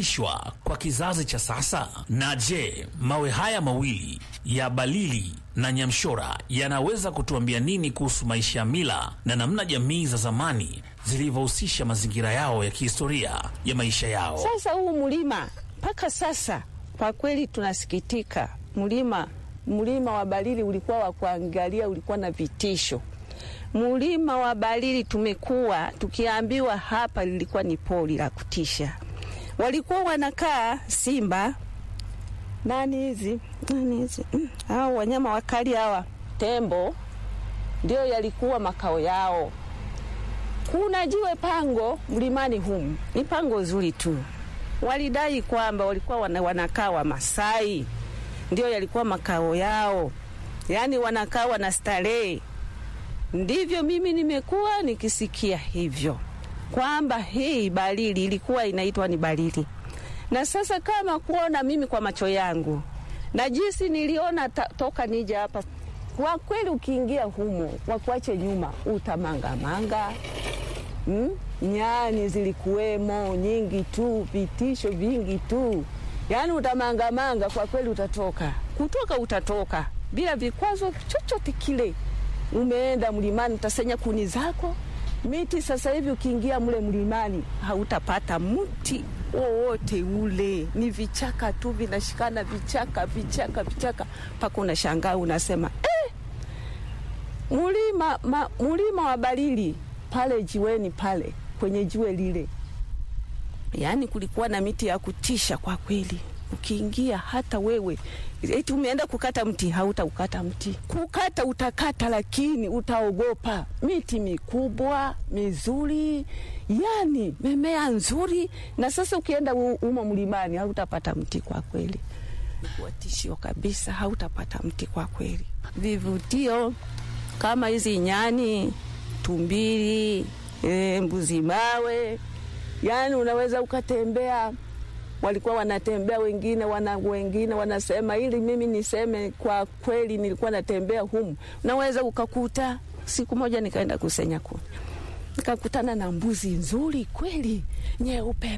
yamefundishwa kwa kizazi cha sasa? Na je, mawe haya mawili ya Balili na Nyamshora yanaweza kutuambia nini kuhusu maisha ya mila na namna jamii za zamani zilivyohusisha mazingira yao ya kihistoria ya maisha yao? Sasa huu mlima mpaka sasa kwa kweli tunasikitika. Mlima mlima wa Balili ulikuwa wa kuangalia, ulikuwa na vitisho. Mlima wa Balili tumekuwa tukiambiwa hapa lilikuwa ni pori la kutisha. Walikuwa wanakaa simba nani hizi nani hizi mm, hao wanyama wakali hawa, tembo, ndio yalikuwa makao yao. Kuna jiwe pango mlimani humu, ni pango zuri tu. Walidai kwamba walikuwa wana, wanakaa Wamasai, ndio yalikuwa makao yao, yaani wanakaa wana starehe. Ndivyo mimi nimekuwa nikisikia hivyo kwamba hii Balili ilikuwa inaitwa ni Balili, na sasa kama kuona mimi kwa macho yangu na jinsi niliona ta, toka nije hapa, kwa kweli ukiingia humo wakuache nyuma utamangamanga mm? Nyani zilikuwemo nyingi tu, vitisho vingi tu, yaani utamangamanga kwa kweli, utatoka kutoka, utatoka bila vikwazo chochote kile. Umeenda mlimani, utasenya kuni zako miti. Sasa hivi ukiingia mle mlimani hautapata mti wowote ule, ni vichaka tu vinashikana, vichaka vichaka vichaka, mpaka unashangaa unasema eh, mulima ma, mulima wa Balili pale jiweni pale kwenye jiwe lile, yaani kulikuwa na miti ya kutisha kwa kweli. Ukiingia hata wewe eti umeenda kukata mti, hautaukata mti. Kukata utakata, lakini utaogopa. Miti mikubwa mizuri, yani memea nzuri. Na sasa ukienda umo mlimani, hautapata mti kwa kweli, kuwa tishio kabisa, hautapata mti kwa kweli. Vivutio kama hizi nyani, tumbili, e, mbuzi mawe, yani unaweza ukatembea walikuwa wanatembea wengine wana, wengine wanasema, ili mimi niseme kwa kweli, nilikuwa natembea humu, naweza ukakuta. Siku moja nikaenda kusenya kuni, nikakutana na mbuzi nzuri kweli, nyeupe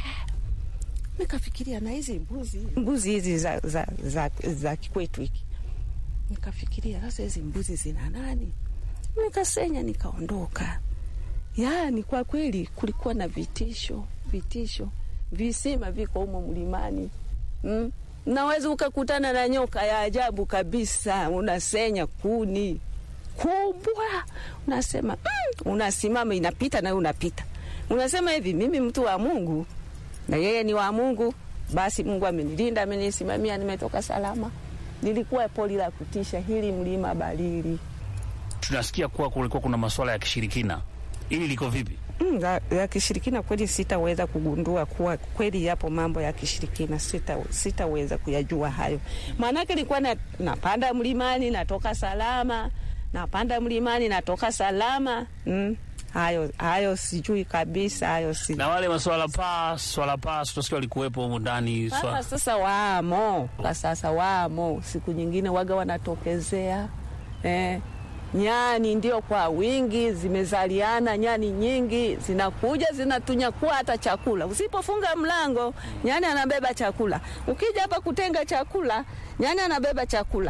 nikafikiria na hizi mbuzi mbuzi hizi za, za, za, za kikwetu hiki, nikafikiria sasa hizi mbuzi zina nani? Nikasenya nikaondoka. Yani kwa kweli kulikuwa na vitisho vitisho visima viko humo mlimani mm. Naweza ukakutana na nyoka ya ajabu kabisa, unasenya kuni kubwa, unasema mm, unasimama, inapita nawe unapita, unasema hivi, mimi mtu wa Mungu na yeye ni wa Mungu, basi Mungu amenilinda, amenisimamia, nimetoka salama. Nilikuwa poli la kutisha hili, mlima Balili. Tunasikia kuwa kulikuwa kuna masuala ya kishirikina, ili liko vipi? Mm, ya, ya kishirikina kweli sitaweza kugundua kuwa kweli yapo mambo ya kishirikina, sita sitaweza kuyajua hayo. Maanake nilikuwa na, napanda mlimani natoka salama, napanda mlimani natoka salama. Mm, hayo hayo sijui kabisa, hayo si Na wale maswala paa, swala paa, tunasikia walikuwepo humu ndani. Sasa, Swa... sasa wamo kwa sasa wamo, siku nyingine waga wanatokezea eh. Nyani ndio kwa wingi zimezaliana, nyani nyingi zinakuja zinatunyakua hata chakula. Usipofunga mlango, nyani anabeba chakula. Ukija hapa kutenga chakula, nyani anabeba chakula.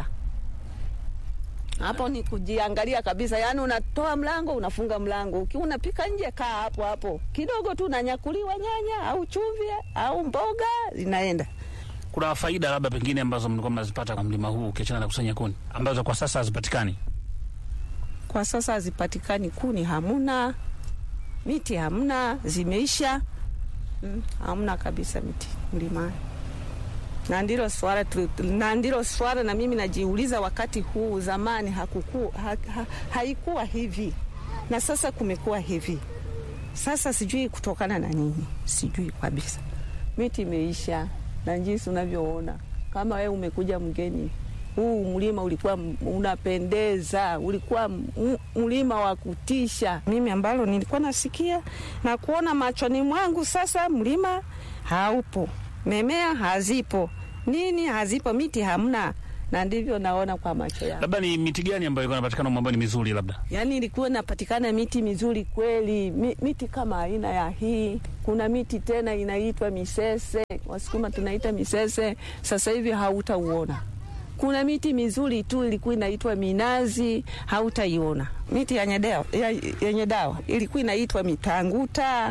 Hapo ni kujiangalia kabisa, yaani unatoa mlango, unafunga mlango. Ukiwa unapika nje, kaa hapo hapo kidogo tu, unanyakuliwa nyanya au chumvi au mboga, zinaenda Kuna faida labda pengine ambazo mlikuwa mnazipata kwa mlima huu ukiachana na kusanya kuni ambazo kwa sasa hazipatikani? kwa sasa hazipatikani. Kuni hamuna, miti hamna, zimeisha. Mm, hamna kabisa miti mlimani, na ndilo swala tu, na ndilo swala na mimi najiuliza, wakati huu zamani hakuku, ha, ha, haikuwa hivi na sasa kumekuwa hivi. Sasa sijui kutokana na nini, sijui kabisa. Miti imeisha, na jinsi unavyoona, kama wewe umekuja mgeni huu mlima ulikuwa unapendeza, ulikuwa mlima wa kutisha. Mimi ambalo nilikuwa nasikia na kuona machoni mwangu, sasa mlima haupo, memea hazipo, nini hazipo, miti hamna, na ndivyo naona kwa macho yangu. Labda ni miti gani ambayo ilikuwa inapatikana humo ambayo ni mizuri labda? Yaani ilikuwa inapatikana miti mizuri kweli, mi, miti kama aina ya hii. Kuna miti tena inaitwa misese, Wasukuma tunaita misese, sasa hivi hautauona. Kuna miti mizuri tu ilikuwa inaitwa minazi, hautaiona. Miti yenye dawa, ya- yenye dawa ilikuwa inaitwa mitanguta,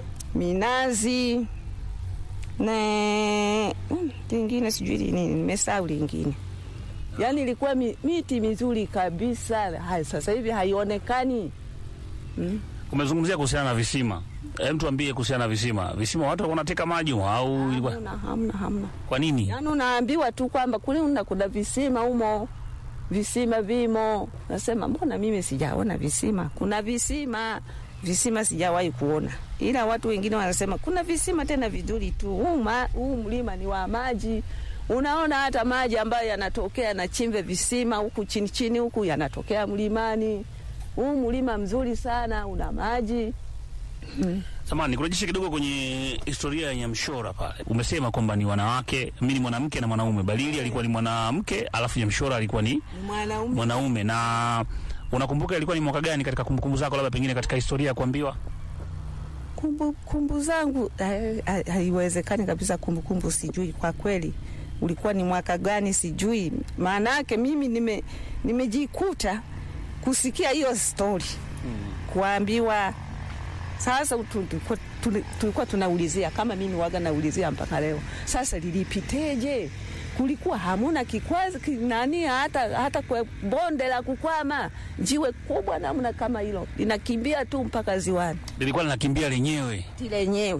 minazi na mm, lingine sijui nini, nimesahau lingine. Yaani ilikuwa mi, miti mizuri kabisa. Hai, sasa hivi haionekani. Umezungumzia kuhusiana na visima. Hem, tuambie kuhusiana na visima. Visima watu walikuwa wanateka maji au ilikuwa Hamna, hamna, hamna. kwa nini? Yaani unaambiwa tu kwamba kule una kuna visima humo, visima vimo. Nasema mbona mimi sijaona visima? Kuna visima, visima sijawahi kuona, ila watu wengine wanasema kuna visima tena vizuri tu. Huu ma- huu mlima ni wa maji. Unaona hata maji ambayo yanatokea yanachimbe visima huku chini chini huku yanatokea mlimani. Huu mlima mzuri sana, una maji. Samahani, nikurejeshe kidogo kwenye historia ya Nyamshora pale. Umesema kwamba ni wanawake, mimi ni mwanamke na mwanaume. Balili alikuwa ni mwanamke, alafu Nyamshora alikuwa ni Mwanaume mwanaume. Na unakumbuka ilikuwa ni mwaka gani katika kumbukumbu zako, labda pengine katika historia ya kuambiwa? kumbu, kumbu zangu eh, ha- haiwezekani kabisa. Kumbukumbu sijui kwa kweli, ulikuwa ni mwaka gani sijui. Maana yake mimi nime nimejikuta kusikia hiyo stori kuambiwa. Sasa tu- tulikuwa- tuli- tulikuwa tunaulizia kama mimi waga naulizia mpaka leo, sasa lilipiteje? Kulikuwa hamuna kikwazi ki- nani hata, hata kwa bonde la kukwama, jiwe kubwa namna kama hilo linakimbia tu mpaka ziwani Lilikuwa linakimbia lenyewe ti lenyewe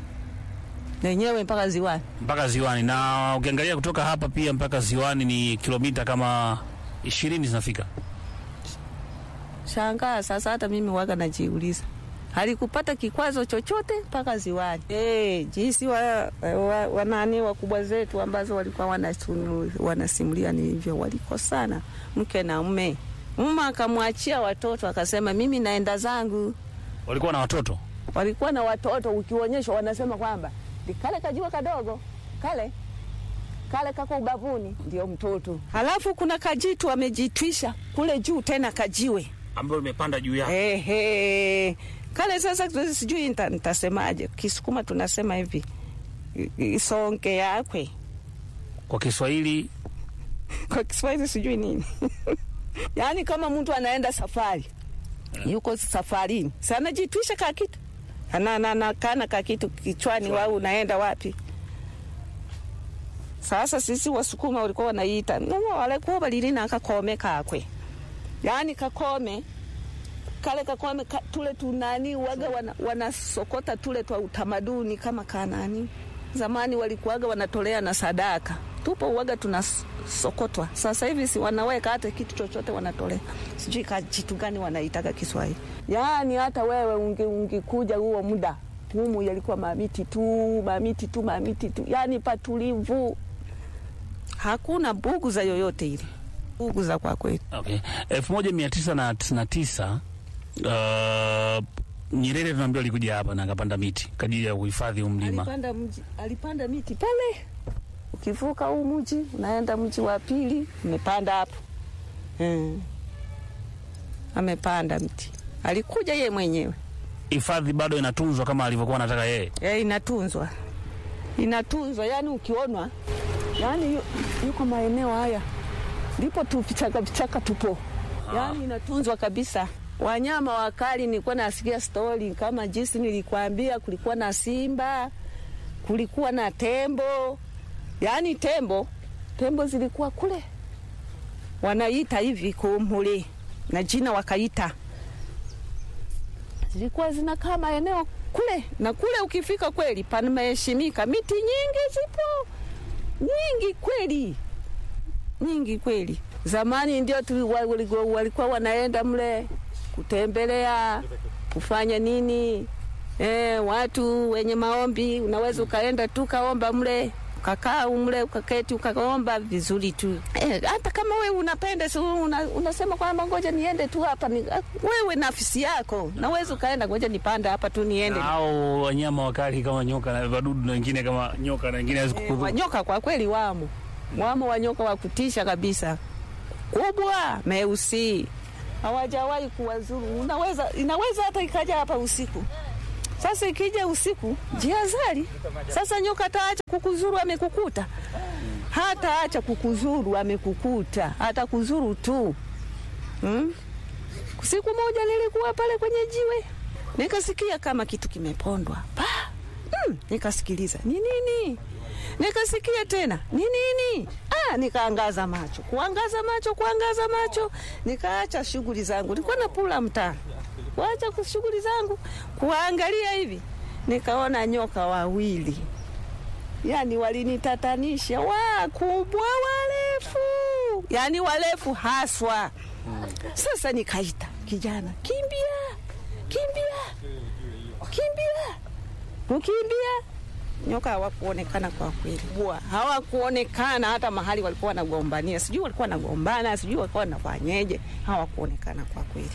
lenyewe mpaka ziwani. mpaka ziwani, na ukiangalia kutoka hapa pia mpaka ziwani ni kilomita kama ishirini zinafika. Shangaa sasa, hata mimi waga najiuliza halikupata kikwazo chochote mpaka ziwani. Eh, jinsi wa, wa, wanani wakubwa zetu ambazo walikuwa wanasunu- wanasimulia ni hivyo, walikosana mke na mme. Mume akamwachia watoto akasema, mimi naenda zangu. Walikuwa na watoto Walikuwa na watoto, ukionyeshwa wanasema kwamba "Ni kale kajua kadogo kale kale kako ubavuni, ndio mtoto. Halafu kuna kajitu amejitwisha kule juu, tena kajiwe ambayo limepanda juu yake. Ehe. Kale sasa tu- sijui nita- nitasemaje. Kisukuma tunasema hivi i- isonge yakwe, Kwa Kiswahili kwa Kiswahili sijui nini yaani kama mtu anaenda safari, yuko safarini, sana jitwisha ka kitu ana na, na, kana ka kitu kichwani, wau unaenda wapi? Sasa sisi Wasukuma walikuwa wanaita no, walikuwa balilina akakome kakwe, yaani kakome kale kakome ka, tule tunani waga wana, wanasokota tule twa utamaduni kama kanani. Zamani walikuwaga wanatolea na sadaka, tupo uwaga tunasokotwa. Sasa hivi si wanaweka hata kitu chochote wanatolea, sijui kajitu gani wanaitaga Kiswahili. Yaani hata wewe ungi, ungikuja huo muda humu yalikuwa mamiti tu mamiti tu mamiti tu, yaani patulivu, hakuna bugu za yoyote ile, bugu za kwa kweli. okay. elfu moja mia tisa na tisini na tisa uh, Nyerere tunaambiwa alikuja hapa na akapanda miti kwa ajili ya uhifadhi huu mlima. Alipanda, mji, alipanda miti pale, ukivuka huu mji unaenda mji wa pili, umepanda hapo hmm. Amepanda mti, alikuja ye mwenyewe Hifadhi bado inatunzwa kama alivyokuwa anataka yeye. e, inatunzwa inatunzwa, yani ukionwa, yani yu, yuko maeneo haya ndipo tu vichaka vichaka tupo, yani inatunzwa kabisa. Wanyama wakali, nilikuwa nasikia stori kama jinsi nilikwambia, kulikuwa na simba, kulikuwa na tembo, yani tembo tembo zilikuwa kule wanaita hivi kumhuli na jina wakaita, zilikuwa zinakaa maeneo kule na kule. Ukifika kweli pameheshimika, miti nyingi zipo nyingi kweli, nyingi kweli. Zamani ndio tu wa- walikuwa walikuwa wanaenda mle kutembelea kufanya nini e, watu wenye maombi, unaweza ukaenda tu kaomba mle ukakaa mle ukaketi ukaomba vizuri tu e, hata kama wewe unapenda si una, unasema kwamba ngoja niende tu hapa ni, wewe nafsi yako naweza ukaenda ngoja nipande hapa tu niende Na hao wanyama wakali kama nyoka na wadudu na wengine kama nyoka na wengine hawezi e, kukudhuru. wanyoka kwa kweli wamo wamo wanyoka wa kutisha kabisa, kubwa meusi, hawajawahi kuwazuru. Unaweza, inaweza hata ikaja hapa usiku. Sasa ikija usiku, jihadhari. Sasa nyoka ataacha kukuzuru, amekukuta hata acha kukuzuru, amekukuta hata kuzuru tu hmm? Siku moja nilikuwa pale kwenye jiwe nikasikia kama kitu kimepondwa pa mm, nikasikiliza ni nini, nikasikia tena ni nini. Ah, nikaangaza macho, kuangaza macho, kuangaza macho, nikaacha shughuli zangu, nilikuwa napula mtaa, kuacha shughuli zangu, kuangalia hivi, nikaona nyoka wawili, yani walinitatanisha, wakubwa, warefu, yani warefu haswa. Sasa nikaita kijana, kimbia, kimbia, kimbia, kukimbia. Nyoka hawakuonekana kwa kweli, hawakuonekana hata mahali walikuwa wanagombania, sijui walikuwa wanagombana, sijui walikuwa wanafanyeje, hawakuonekana kwa kweli.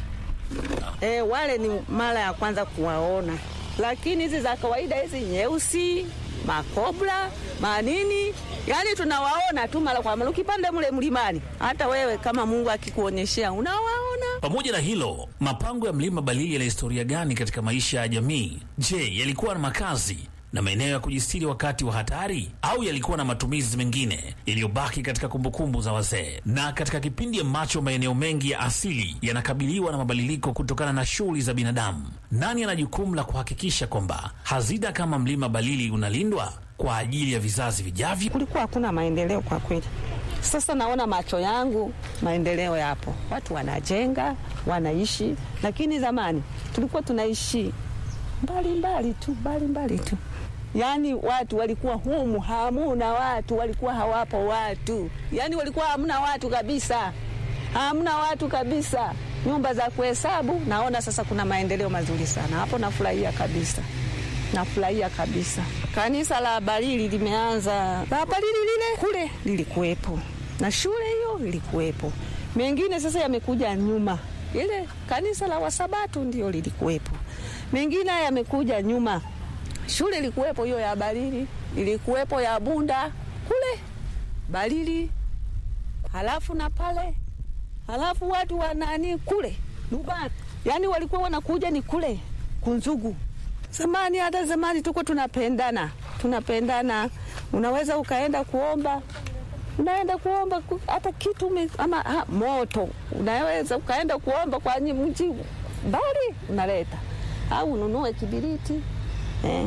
E, wale ni mara ya kwanza kuwaona, lakini hizi za kawaida hizi nyeusi, makobra, manini, yani tunawaona tu mara kwa mara. Ukipanda mle mlimani, hata wewe kama Mungu akikuonyeshea unawaona. Pamoja na hilo, mapango ya mlima Balili yana historia gani katika maisha ya jamii? Je, yalikuwa na makazi na maeneo ya kujistiri wakati wa hatari au yalikuwa na matumizi mengine yaliyobaki katika kumbukumbu za wazee? Na katika kipindi ambacho maeneo mengi ya asili yanakabiliwa na mabadiliko kutokana na shughuli za binadamu, nani ana jukumu la kuhakikisha kwamba hazina kama mlima Balili unalindwa kwa ajili ya vizazi vijavyo? Kulikuwa hakuna maendeleo kwa kweli. Sasa naona macho yangu maendeleo yapo, watu wanajenga, wanaishi, lakini zamani tulikuwa tunaishi mbali mbali tu, mbali mbali tu. Yaani watu walikuwa humu, hamuna watu, walikuwa hawapo watu, yaani walikuwa hamna watu kabisa, hamna watu kabisa, nyumba za kuhesabu. Naona sasa kuna maendeleo mazuri sana hapo, nafurahia kabisa, nafurahia kabisa. Kanisa la Balili limeanza, la Balili lile kule lilikuwepo na shule hiyo ilikuwepo, mengine sasa yamekuja nyuma. Ile kanisa la Wasabatu ndio lilikuwepo, mengine yamekuja nyuma. Shule ilikuwepo hiyo ya Balili, ilikuwepo ya Bunda kule Balili, halafu na pale, halafu watu wa nani kule Lubani, yani walikuwa wanakuja ni kule Kunzugu. Zamani, hata zamani tuko tunapendana, tunapendana. Unaweza ukaenda kuomba unaenda kuomba hata kitu me, ama ha, moto unaweza ukaenda kuomba kwa mji mbali unaleta au ununue kibiriti eh.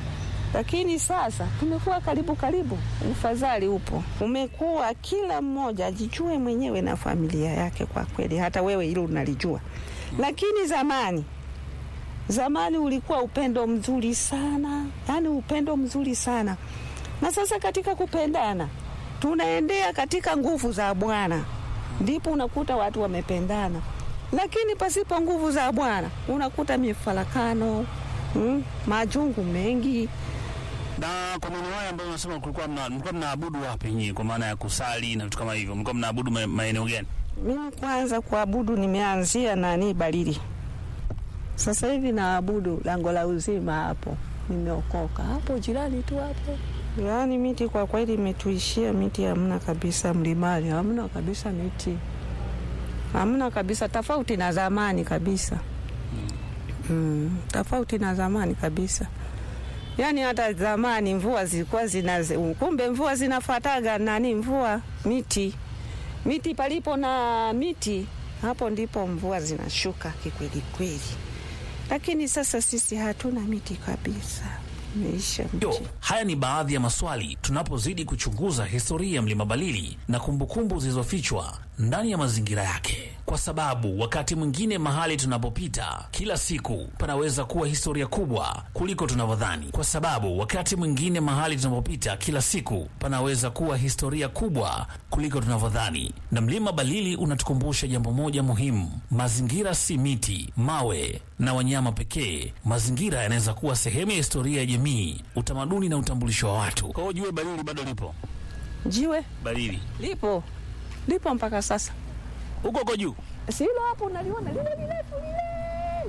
Lakini sasa tumekuwa karibu karibu, ufadhali upo, umekuwa kila mmoja ajijue mwenyewe na familia yake. Kwa kweli hata wewe hilo unalijua, lakini zamani zamani ulikuwa upendo mzuri sana, yani upendo mzuri sana, na sasa katika kupendana tunaendea katika nguvu za Bwana, ndipo unakuta watu wamependana. Lakini pasipo nguvu za Bwana unakuta mifarakano, mm, majungu mengi. Na kwa maeneo haya ambayo unasema kulikuwa mlikuwa mnaabudu wapi nyinyi, kwa maana ya kusali na vitu kama hivyo, mlikuwa mnaabudu maeneo gani? Mimi kwanza kuabudu nimeanzia nani Balili, sasa hivi naabudu lango la uzima, hapo nimeokoka, hapo jirani tu hapo Yaani miti kwa kweli imetuishia, miti hamna kabisa, mlimani hamna kabisa miti, hamna kabisa, tofauti na zamani kabisa. Mm, tofauti na zamani kabisa. Yaani hata zamani mvua zilikuwa zina, kumbe mvua zinafuataga nani, mvua miti, miti palipo na miti, hapo ndipo mvua zinashuka kikweli kweli, lakini sasa sisi hatuna miti kabisa. Yo, haya ni baadhi ya maswali tunapozidi kuchunguza historia ya mlima Balili na kumbukumbu zilizofichwa ndani ya mazingira yake, kwa sababu wakati mwingine mahali tunapopita kila siku panaweza kuwa historia kubwa kuliko tunavyodhani, kwa sababu wakati mwingine mahali tunapopita kila siku panaweza kuwa historia kubwa kuliko tunavyodhani. Na mlima Balili unatukumbusha jambo moja muhimu: mazingira si miti, mawe na wanyama pekee. Mazingira yanaweza kuwa sehemu ya historia ya jamii, utamaduni na utambulisho wa watu. Kwa hiyo jiwe Balili bado lipo, jiwe Balili lipo lipo mpaka sasa huko huko juu silo hapo, unaliona lile lirefu lile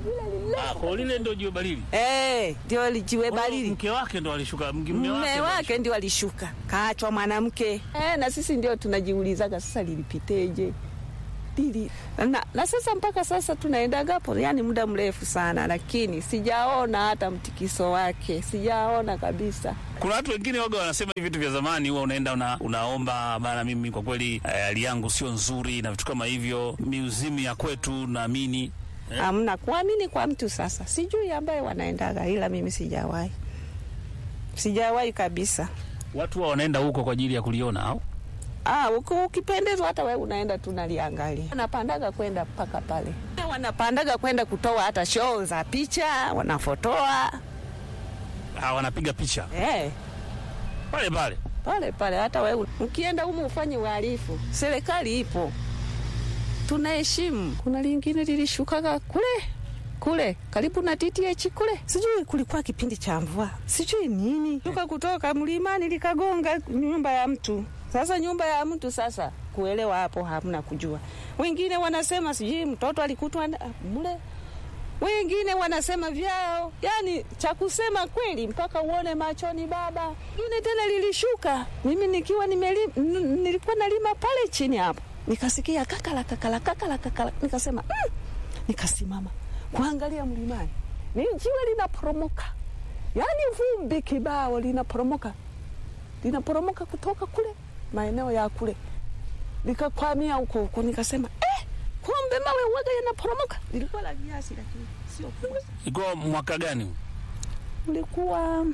lile lile. Ah, kwa lile ndio jiwe barili. Eh, ndio lijiwe barili. Mke wake ndo alishuka, mke mume wake. Mume ndo wake ndio alishuka, kaachwa mwanamke. Eh, na sisi ndio tunajiulizaga sasa lilipiteje lili na, na sasa mpaka sasa tunaendaga hapo, yani muda mrefu sana, lakini sijaona hata mtikiso wake, sijaona kabisa. Kuna watu wengine waga wanasema hivi vitu vya zamani, huwa unaenda una, unaomba bana, mimi kwa kweli eh, hali yangu sio nzuri na vitu kama hivyo. Miuzimu ya kwetu naamini Eh? Hamna kuamini kwa mtu sasa, sijui ambaye wanaendaga, ila mimi sijawahi, sijawahi kabisa. watu wa wanaenda huko kwa ajili ya kuliona au Ah, uko ukipendezwa hata wewe unaenda tu naliangalia. Wanapandaga kwenda mpaka pale, wanapandaga kwenda kutoa hata show za picha, wanafotoa ah, wanapiga picha eh, pale pale. pale pale. Hata wewe ukienda humu ufanye uhalifu, serikali ipo, tunaheshimu. Kuna lingine lilishukaga kule kule karibu na TTH kule, sijui kulikuwa kipindi cha mvua, sijui nini, shuka kutoka mlimani likagonga nyumba ya mtu. Sasa nyumba ya mtu sasa, kuelewa hapo hamna kujua. Wengine wanasema sijui mtoto alikutwa na- mle, wengine wanasema vyao, yani cha kusema kweli mpaka uone machoni baba. Ingine tena lilishuka, mimi nikiwa nimeli, n- nilikuwa nalima pale chini hapo, nikasikia kakala kakala kakala kakala, nikasema mm! nikasimama kuangalia mlimani, ni jiwe linaporomoka, yaani vumbi kibao linaporomoka, linaporomoka kutoka kule maeneo ya kule, likakwamia huko huko, nikasema eh, kumbe mawe uwaga yanaporomoka. Lilikuwa la kiasi, lakini sio kubwa. Ilikuwa mwaka gani? huu? Ulikuwa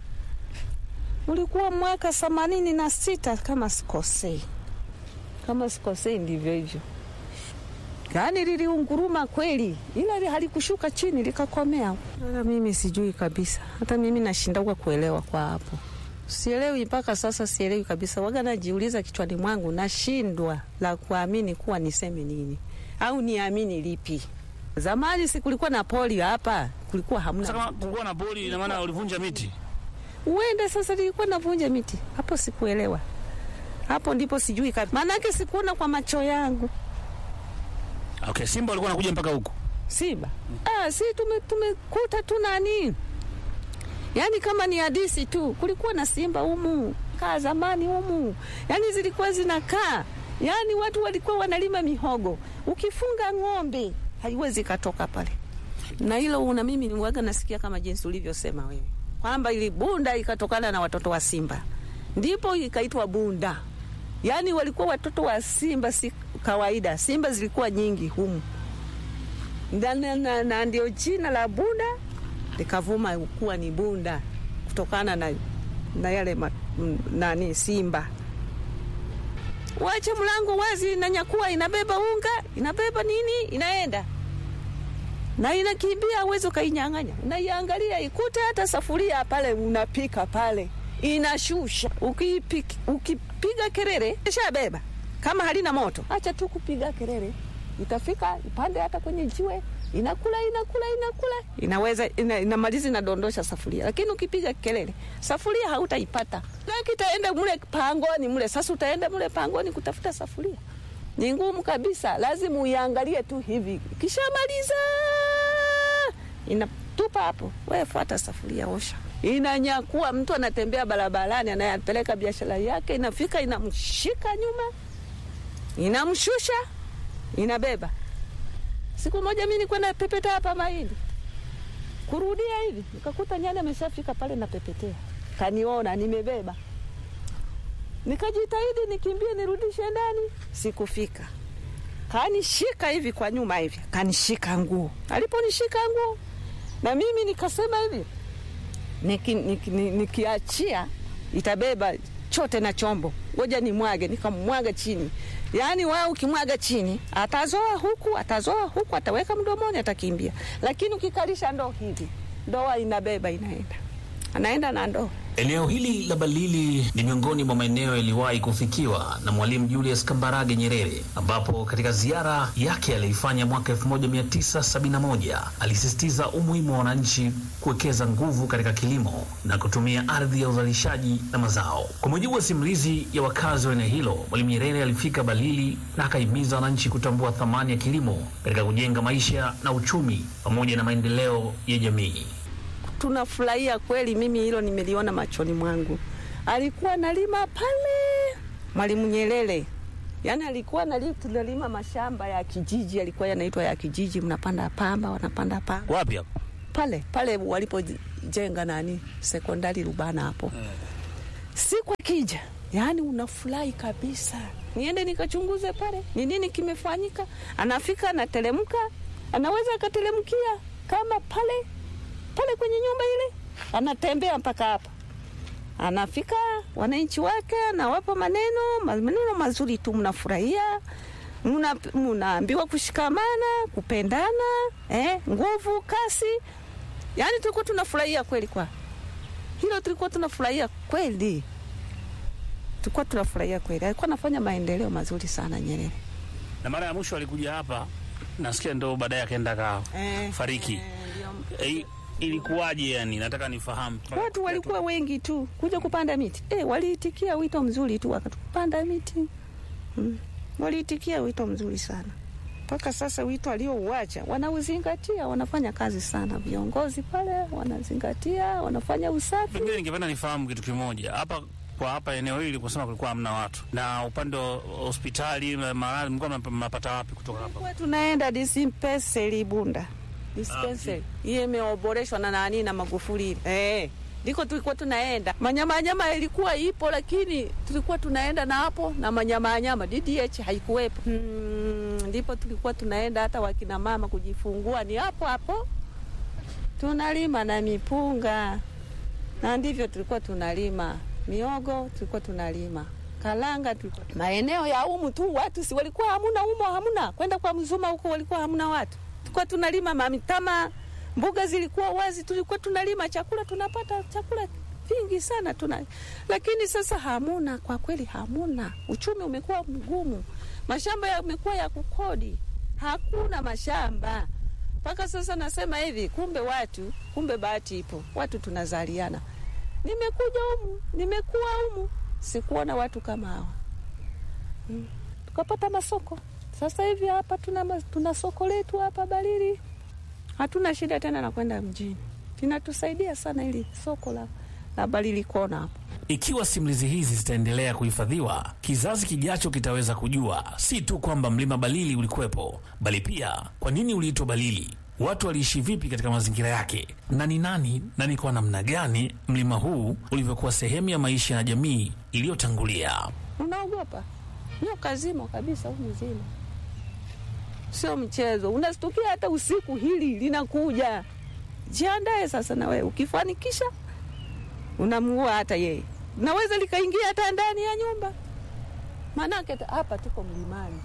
ulikuwa mwaka themanini na sita kama sikosei, kama sikosei, ndivyo hivyo. Yaani liliunguruma kweli, ila li- halikushuka chini likakomea. Hata mimi sijui kabisa, hata mimi nashindwa kuelewa kwa hapo, sielewi mpaka sasa, sielewi kabisa. Waga najiuliza kichwani mwangu, nashindwa la kuamini kuwa niseme nini au niamini lipi. Zamani si kulikuwa na poli hapa, kulikuwa hamna Sasa kama kulikuwa na poli, ina maana ulivunja miti. uende sasa, nilikuwa navunja miti hapo, sikuelewa hapo, ndipo sijui kabisa, maanake sikuona kwa macho yangu Okay, simba walikuwa wanakuja mpaka huku. simba. Ah, si tume- tumekuta tu nani, yaani kama ni hadisi tu, kulikuwa na simba humu kaa zamani humu, yaani zilikuwa zinakaa, yaani watu walikuwa wanalima mihogo, ukifunga ng'ombe haiwezi katoka pale na hilo una mimi niwaga nasikia kama jinsi ulivyosema wewe kwamba ili bunda ikatokana na watoto wa simba, ndipo ikaitwa bunda. Yaani walikuwa watoto wa simba, si kawaida. Simba zilikuwa nyingi humu na, na, na, na ndio jina la bunda likavuma kuwa ni bunda kutokana na, na yale ma, m, nani simba. Wache mlango wazi, inanyakua, inabeba unga, inabeba nini, inaenda na inakimbia, uwezi ukainyang'anya. Unaiangalia ikute hata safuria pale, unapika pale, inashusha. Ukipiki, ukipiga kelele ishabeba, kama halina moto, acha tu kupiga kelele, itafika ipande hata kwenye jiwe, inakula inakula inakula, inaweza ina, inamaliza inadondosha safuria. Lakini ukipiga kelele, safuria hautaipata, laki itaenda mule pangoni mule. Sasa utaenda mule pangoni kutafuta safuria ni ngumu kabisa, lazima uiangalie tu hivi, kishamaliza inatupa hapo, wewe fuata safuria, osha, inanyakua. Mtu anatembea barabarani, anayapeleka biashara yake, inafika inamshika nyuma, inamshusha, inabeba. Siku moja mi nikwenda pepeta hapa mahindi, kurudia hivi, nikakuta nyani ameshafika pale, napepetea, kaniona nimebeba nikajitahidi nikimbie nirudishe ndani, sikufika. Kanishika hivi kwa nyuma hivi, kanishika nguo. Aliponishika nguo, na mimi nikasema hivi, niki, niki, niki, nikiachia itabeba chote na chombo, ngoja nimwage. Nikamwaga chini, yaani wao ukimwaga chini atazoa huku, atazoa huku, ataweka mdomoni, atakimbia. Lakini ukikalisha ndoo hivi, ndoa inabeba inaenda, anaenda na ndoo Eneo hili la Balili ni miongoni mwa maeneo yaliwahi kufikiwa na Mwalimu Julius Kambarage Nyerere, ambapo katika ziara yake aliifanya mwaka 1971 alisisitiza umuhimu wa wananchi kuwekeza nguvu katika kilimo na kutumia ardhi ya uzalishaji na mazao. Kwa mujibu wa simulizi ya wakazi wa eneo hilo, Mwalimu Nyerere alifika Balili na akahimiza wananchi kutambua thamani ya kilimo katika kujenga maisha na uchumi pamoja na maendeleo ya jamii. tunafurahia kweli. Mimi hilo nimeliona machoni mwangu. Alikuwa analima pale Mwalimu Nyerere, yaani alikuwa nali, tunalima mashamba ya kijiji, alikuwa yanaitwa ya kijiji, mnapanda pamba, wanapanda pamba Wapi hapo? pale pale walipojenga nani sekondari Rubana hapo siku akija, yaani unafurahi kabisa. Niende nikachunguze pale ni nini kimefanyika. Anafika anateremka, anaweza akateremkia kama pale pale kwenye nyumba ile, anatembea mpaka hapa, anafika wananchi wake, anawapa maneno maneno mazuri tu, mnafurahia muna- munaambiwa kushikamana, kupendana, eh, nguvu, kasi. Yaani tulikuwa tunafurahia kweli, kwa hilo tulikuwa tunafurahia kweli, tulikuwa tunafurahia kweli. Alikuwa anafanya maendeleo mazuri sana Nyerere. Na mara ya mwisho alikuja hapa, nasikia ndo baadaye akaenda ka fariki. Eh, ilikuwaje? Yani nataka nifahamu. Watu walikuwa wengi tu kuja kupanda miti eh, waliitikia wito mzuri tu wakatupanda miti mm. Waliitikia wito mzuri sana mpaka sasa. Wito aliouacha wanauzingatia, wanafanya kazi sana. Viongozi pale wanazingatia, wanafanya usafi. Pengine ningependa nifahamu kitu kimoja hapa kwa hapa eneo hili, kusema kulikuwa hamna watu, na upande wa hospitali na maradhi mlikuwa mnap- mnapata wapi kutoka hapa? Kwa tunaenda dispensary Bunda, dispensary hiyo imeoboreshwa na nani na Magufuli ile eh, ndiko tulikuwa tunaenda. Manyama nyama ilikuwa ipo, lakini tulikuwa tunaenda na hapo na manyama nyama, DDH haikuwepo. Hmm, ndipo tulikuwa tunaenda hata wakina mama kujifungua ni hapo hapo, tunalima na mipunga, na ndivyo tulikuwa tunalima miogo, tulikuwa tunalima kalanga, tulikuwa maeneo ya umu tu, watu si walikuwa hamuna umo, hamuna kwenda kwa mzuma huko, walikuwa hamuna watu, tulikuwa tunalima mamitama, mbuga zilikuwa wazi, tulikuwa tunalima chakula, tunapata chakula vingi sana tuna, lakini sasa hamuna, kwa kweli hamuna. Uchumi umekuwa mgumu, mashamba yamekuwa ya kukodi, hakuna mashamba mpaka sasa. Nasema hivi, kumbe watu, kumbe bahati ipo, watu tunazaliana. Nimekuja humu, nimekuwa humu, sikuona watu kama hawa mm. Tukapata masoko sasa hivi hapa tuna, ma- tuna soko letu hapa Balili, hatuna shida tena na kwenda mjini, linatusaidia sana ili soko la, la Balili kona hapo. Ikiwa simulizi hizi zitaendelea kuhifadhiwa, kizazi kijacho kitaweza kujua si tu kwamba mlima Balili ulikuwepo, bali pia kwa nini uliitwa Balili, watu waliishi vipi katika mazingira yake, na ni nani na ni kwa namna gani mlima huu ulivyokuwa sehemu ya maisha ya jamii iliyotangulia. Unaogopa nyoka zimo kabisa, huu mzima sio mchezo, unastukia hata usiku hili linakuja. Jiandae sasa na wewe, ukifanikisha unamuua hata yeye, naweza likaingia hata ndani ya nyumba, maanake ta- hapa tuko mlimani.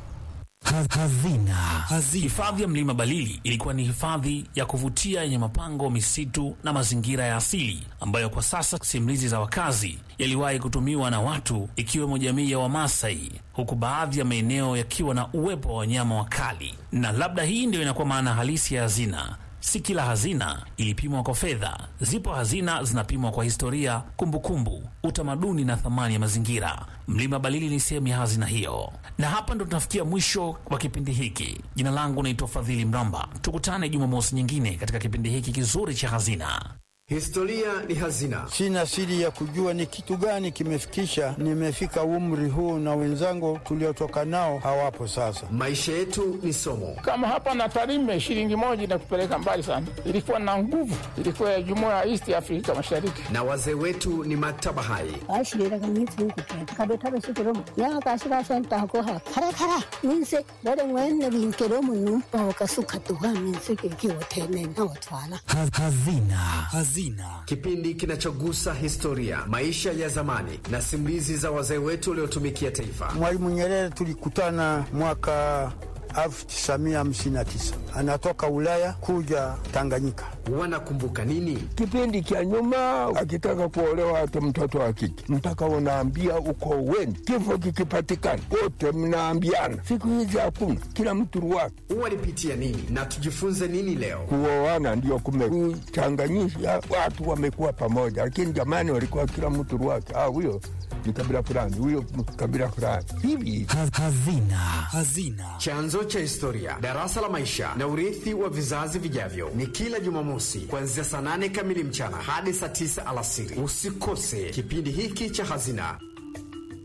Hazina. Hifadhi ya mlima Balili ilikuwa ni hifadhi ya kuvutia yenye mapango, misitu na mazingira ya asili ambayo kwa sasa simulizi za wakazi yaliwahi kutumiwa na watu ikiwemo jamii ya Wamasai, huku baadhi ya maeneo yakiwa na uwepo wa wanyama wakali. Na labda hii ndio inakuwa maana halisi ya hazina. Si kila hazina ilipimwa kwa fedha. Zipo hazina zinapimwa kwa historia, kumbukumbu, utamaduni na thamani ya mazingira. Mlima Balili ni sehemu ya hazina hiyo, na hapa ndo tunafikia mwisho wa kipindi hiki. Jina langu naitwa Fadhili Mramba. Tukutane Jumamosi nyingine katika kipindi hiki kizuri cha Hazina. Historia ni hazina. Sina siri ya kujua ni kitu gani kimefikisha nimefika umri huu, na wenzangu tuliotoka nao hawapo sasa. Maisha yetu ni somo. Kama hapa na Tarime, shilingi moja inakupeleka mbali sana. Ilikuwa na nguvu, ilikuwa ya jumuiya ya East Afrika Mashariki. Na wazee wetu ni maktaba hai. ashiriraga minsi y'ukugenda kadotaro shikoromo yakashira senta ko ha kara kara minse dore mwene binkeromo numpa wakasuka tuwa minse kiwotene na watwala Kipindi kinachogusa historia, maisha ya zamani na simulizi za wazee wetu waliotumikia taifa. Mwalimu Nyerere tulikutana mwaka 1959 anatoka Ulaya kuja Tanganyika wanakumbuka nini? Kipindi cha nyuma, akitaka kuolewa hata mtoto wa kike mpaka unaambia uko weni, kifo kikipatikana wote mnaambiana. Siku hizi hakuna, kila mtu ruwake. Walipitia nini na tujifunze nini leo? Kuoana ndio kumekuchanganyisha watu, wamekuwa pamoja, lakini jamani, walikuwa kila mtu ruwake. Ah, huyo ni kabila fulani, huyo kabila fulani, hivi Hazina. Hazina. Chanzo cha historia, darasa la maisha na urithi wa vizazi vijavyo, ni kila Jumamosi kuanzia saa nane kamili mchana hadi saa tisa alasiri. Usikose kipindi hiki cha Hazina.